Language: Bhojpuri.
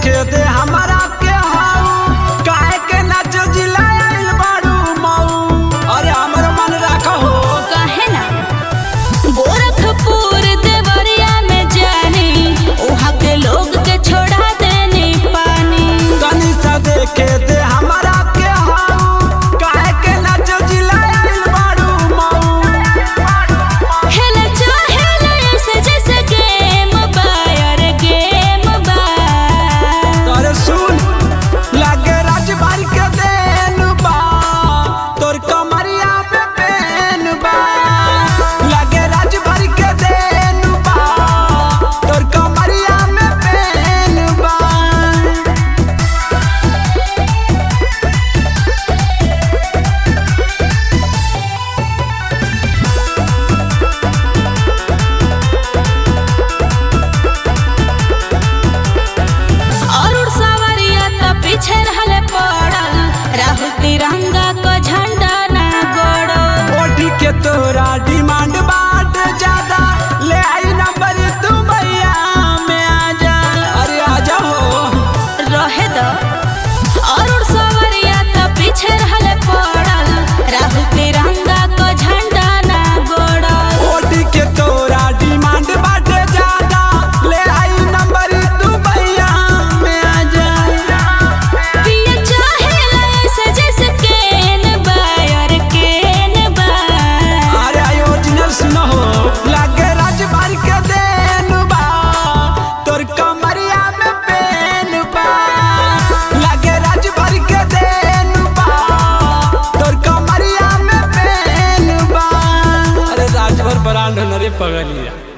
देखे दे हमारा के हाउ काहे के नाच जिलाइल बाड़ू मऊ अरे हमरो मन राखो हो कहे ना गोरखपुर देवरिया में जानी वहाँ के लोग के छोड़ा देनी पानी तनी सा देखे दे हमारा के हाउ काहे के नाच जिलाइल बाड़ू मऊ खेल चाहेल ऐसे जैसे गेम बा यार गेम बा तोरे सुन लागे राजबारी के देन बा तोर कमरिया पे पेन बा लागे राजबारी के देन बा तोर कमरिया में पेन बा और सवरिया तो पीछे रहले पड़ल राहुल तिरंगा को झंडा ना गोड़ो ओढ़ी के तोरा डिमांड बाट ज्यादा ले आई नंबर तू भैया में आ जा अरे आ जा हो रहे दो और सवरिया तो पीछे रहले पड़ल राहुल तिरंगा को झंडा ना गोड़ो ओढ़ी के तोरा डिमांड बाट ज्यादा ले आई नंबर तू भैया में आ जा पिया चाहेला ऐसे जैसे केन बा यार केन बा अरे ओरिजिनल सुनो हो लागे राजबारी के देन बा तोर कमरिया में पेन बा लागे राजबारी के देन बा तोर कमरिया में पेन बा अरे राजभर ब्रांड न रे पगलिया